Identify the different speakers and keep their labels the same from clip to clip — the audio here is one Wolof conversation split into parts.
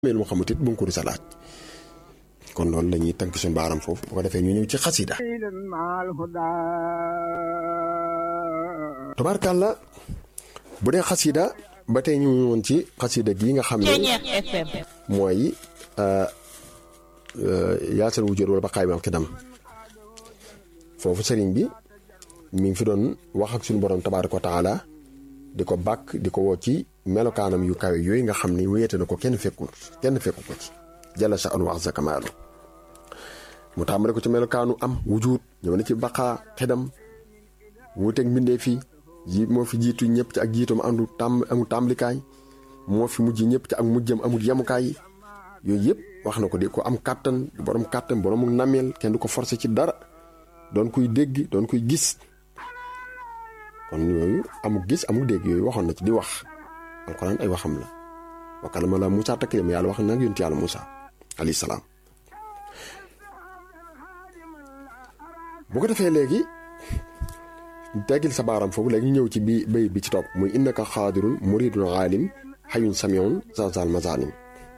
Speaker 1: mais lu mu xamut it bu nga ko rusa laaj kon loolu la ñuy tënk suñu baaram foofu bu ko defee ñu ñëw ci xasida tabaarkàlla bu dee xasida ba tey ñu woon ci xasida gi nga xam ne mooy yaasal wujjóot wala ba xaay bi am xidam foofu sëriñ bi mi ngi fi doon wax ak suñu borom tabaaraka wa taala di ko bàkk di ko woo ci melokaanam yu kawe yooyu nga xam ni wéete na ko kenn fekkul kenn fekku ko ci jalla sa anu wax sa kamaalu mu tàmbale ko ci melokaanu am wujud ñëw na ci baqaa xedam wuuteeg mbindee fii ji moo fi jiitu ñëpp ci ak jiitam andu tàmm amul tàmbalikaay moo fi mujj ñëpp ci ak mujjam amul yemukaay yooyu yëpp wax na ko di ko am kàttan borom kàttan borom nameel kenn du ko forcé ci dara doon kuy dégg doon kuy gis kon yooyu amul gis amul dégg yooyu waxoon na ci di wax alxuraan ay waxam la wa kalama la Moussa taklim yàlla wax nag yonent yàlla Moussa alayhi salaam bu ko defee léegi teggil sa baaram foofu léegi ñu ñëw ci bi bay bi ci topp muy innaka xaadirun muridun aalim xayun samiun zazal mazalim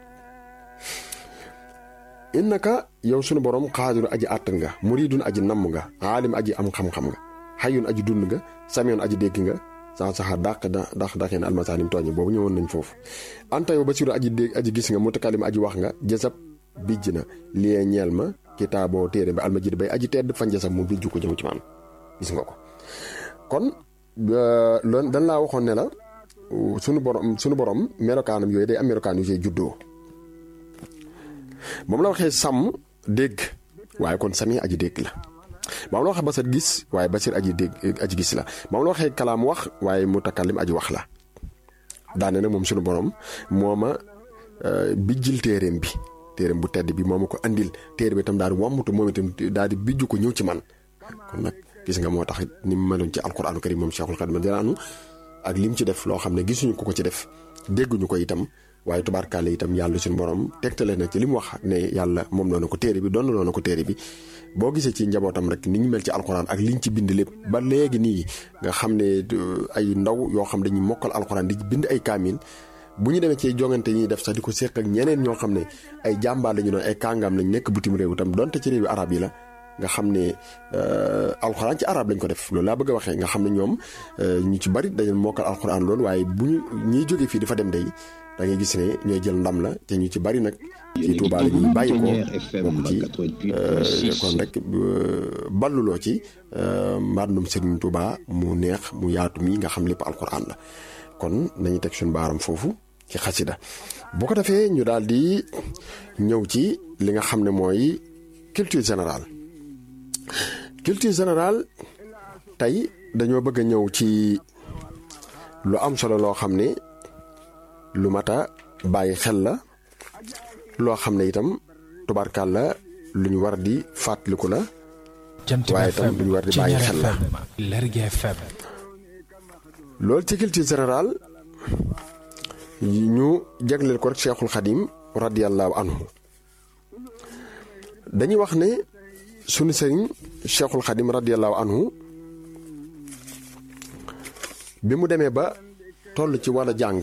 Speaker 1: innaka yow sunu borom xaadirun aji àttan nga muridun aji namm nga aalim aji am xam-xam nga xayun aji dund nga samiun aji dégg nga saa saxa dàq da dàq dàqee na almasaanim tooñi boobu ñëwoon nañ foofu anta yow basiru aji dégg aji gis nga mutakalim aji wax nga jësab bijj na lie ñeel ma kitaaboo téere bi almajid bay aji tedd fan jësab mu bijju ko jëm ci man gis nga ko kon loolu dañ laa waxoon ne la sunu borom sunu borom melokaanam yooyu day am melokaan yu see juddoo moom la waxee sàmm dégg waaye kon sami aji dégg la moom la waxee basar gis waaye basir aji dégg aji gis la moom la waxee kalaam wax waaye mutakallim aji wax la daane nag moom sunu borom moo ma bijjil téeréem bi téeréem bu tedd bi moo ma ko andil téere bi itam daal di wàmmutu moom itam daal di bijju ko ñëw ci man kon nag gis nga moo tax ni mu meloon ci alquraanu karim moom Cheikhul Khadim diraanu ak lim ci def loo xam ne gisuñu ko ko ci def dégguñu ko itam waaye tubaarkaale itam yàlla suñu borom tegtale na ci li mu wax ne yàlla moom noonu ko téere bi doon na ko téere bi boo gisee ci njabootam rek ni ñu mel ci alxuraan ak liñ ci bind lépp ba léegi nii nga xam ne ay ndaw yoo xam dañuy mokkal alxuraan di bind ay kaamil bu ñu demee ci jongante ñuy def sax di ko séq ak ñeneen ñoo xam ne ay jàmbaar lañu doon ay kàngaam lañ nekk bitim réew itam donte ci réewi arab yi la nga xam ne alxuraan ci arab lañ ko def loolu laa bëgg a waxee nga xam ne ñoom ñu ci bari dañu mokkal alxuraan loolu waaye bu ñu ñiy jógee fii dafa dem day da ngay gis ne ñooy jël ndam la te ñu ci bari nag ci Touba la ñuy bàyyi ko bokk ci kon rek balluloo ci mbàndum Serigne Touba mu neex mu yaatu mi nga xam lépp alxuraan la kon nañu teg suñu baaram foofu ci xasida bu ko defee ñu daal di ñëw ci li nga xam ne mooy culture générale culture générale tey dañoo bëgg a ñëw ci lu am solo loo xam ne lu mat a bàyyi xel la loo xam ne itam tubaarkaal la lu ñu war di fàttaliku la waaye itam lu ñu war di bàyyi xel la loolu ci culture générale ñu jagleel ko rek Cheikhul Khadim radiyallahu anhu dañuy wax ne sunu sëriñ Cheikhul Khadim radiyallahu anhu bi mu demee ba toll ci wàllu jàng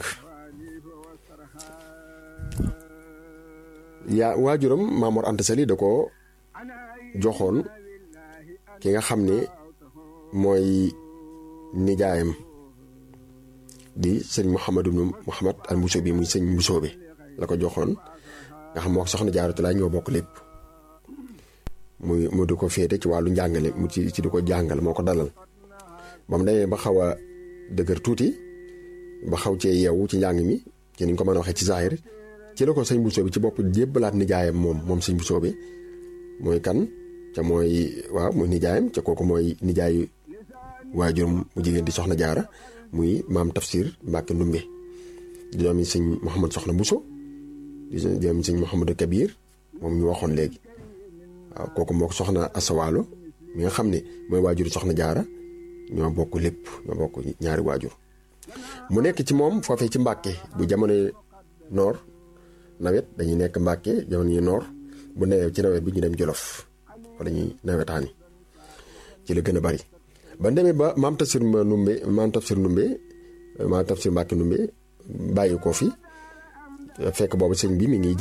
Speaker 1: yaa waajuram Maamoor Anta Sali da ko joxoon ki nga xam ne mooy nijaayam di sëñ Mouhamadou Mouhamad al Mbusoo bi muy sëñ Mbusoo bi la ko joxoon nga xam moo soxna Jaaratu Laay ñoo bokk lépp muy mu di ko féete ci wàllu njàngale mu ci ci di ko jàngal moo ko dalal ba mu demee ba xaw a dëgër tuuti ba xaw cee yeewu ci njàng mi ci ni ñu ko mën a waxee ci zaahir ci la ko sëñ Bousso bi ci bopp jébbalaat nijaayam moom moom sëñ Bousso bi mooy kan ca mooy waaw muy nijaayam ca kooku mooy nijaayu waajuram mu jigéen di soxna jaara muy maam tafsir Mbàkke Ndumbe di doomi sëñ Mouhamad soxna Bousso di doomi sëñ Mouhamadou Kabir moom ñu waxoon léegi waaw kooku moo ko soxna asawaalo mi nga xam ne mooy waajuru soxna jaara ñoo bokk lépp ñoo bokk ñaari waajur mu nekk ci moom foofee ci Mbàkke bu jamono noor nawet dañuy nekk Mbàkke jamono yi noor bu newee ci nawet bi ñu dem Jolof fa dañuy nawetaani ci la gën a bari ba demee ba maam tafsir ma numbe maam tafsir numbe maam tafsir Mbàkke numbe bàyyi ko fi fekk boobu sëñ bi mi ngi